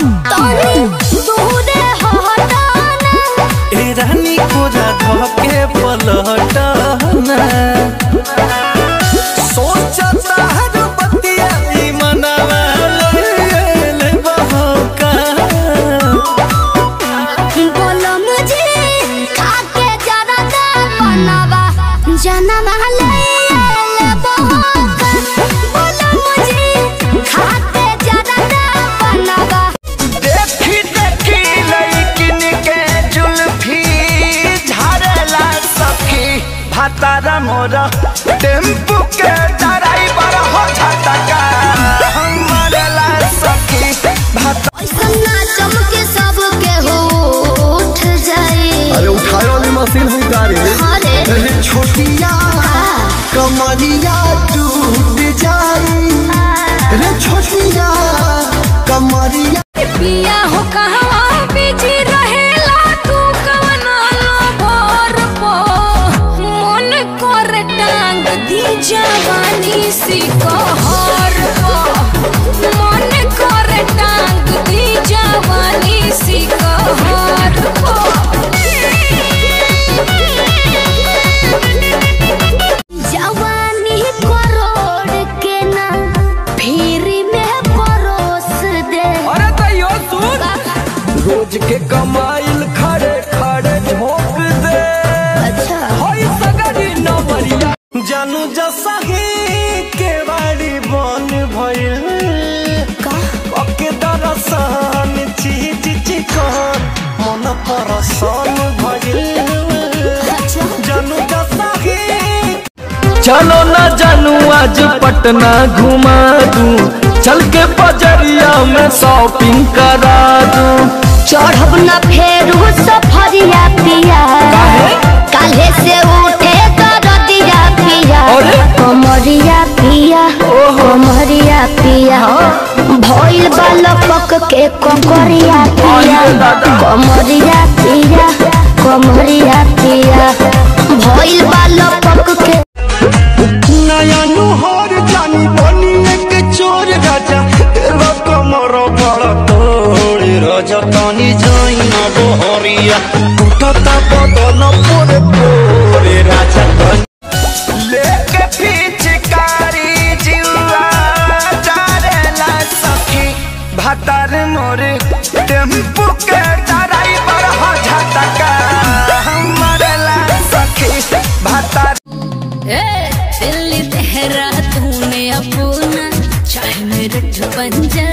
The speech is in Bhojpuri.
तनी दूरे हटाना ए रानी कोरा धके पलटना सोचता हर बतिया ई मनवा ले ले बहका बोलो मुझे खाके जरा दे बनवा जनवा ले ले बहका बोलो मुझे खाके जरा दे बनवा देखी देखी लड़किन के जुल्फी झाड़ला सखी भातारा मोरा टेम्पू के ड्राइवर हो झटका हमरला सखी भाता ऐसा ना चमके सबके हो उठ जाए अरे उठाए वाली मशीन है गाड़ी अरे अरे छोटिया कमरिया टूट जाई रे छोटिया कमरिया पिया हो कहवा बिजी रहेला तू कवना भोर पो मन कर टांग दी जवानी सी कहर पो मन कर टांग दी जवानी सी कहर पो जवानी करोड़ के ना फिर में परोस दे अरे तैयो सुन रोज के कमाइल खड़े खड़े झोंक दे अच्छा होई सगरी नवरिया जानू जसही के बाड़ी बन भइल का ओके दरसान चीज चिकन मन परसान भइल अच्छा जानू जसही चलो ना जानू आज पटना घुमा दूं चल के बजरिया में शॉपिंग करा दूं चढ़ब न फेरू सफरिया पिया काले से उठे दरदिया पिया अरे? कमरिया पिया कमरिया पिया भइल बालक के ककरिया पिया अरे दादा। कमरिया पिया कमरिया पिया भइल बालक के नया नुहर जानी बनी एक चोर राजा तेरा कमर बड़ा तोड़ राजा तानी जाई ना बहरिया उठता बदन पोरे पोरे राजा तानी लेके पिचकारी जिवा चारेला सखी भातार मोरे टेम्पू के ड्राइवर हो झटका हमरला सखी भातार ए दिल्ली तेरा तूने अपना चाहे मेरे बन जा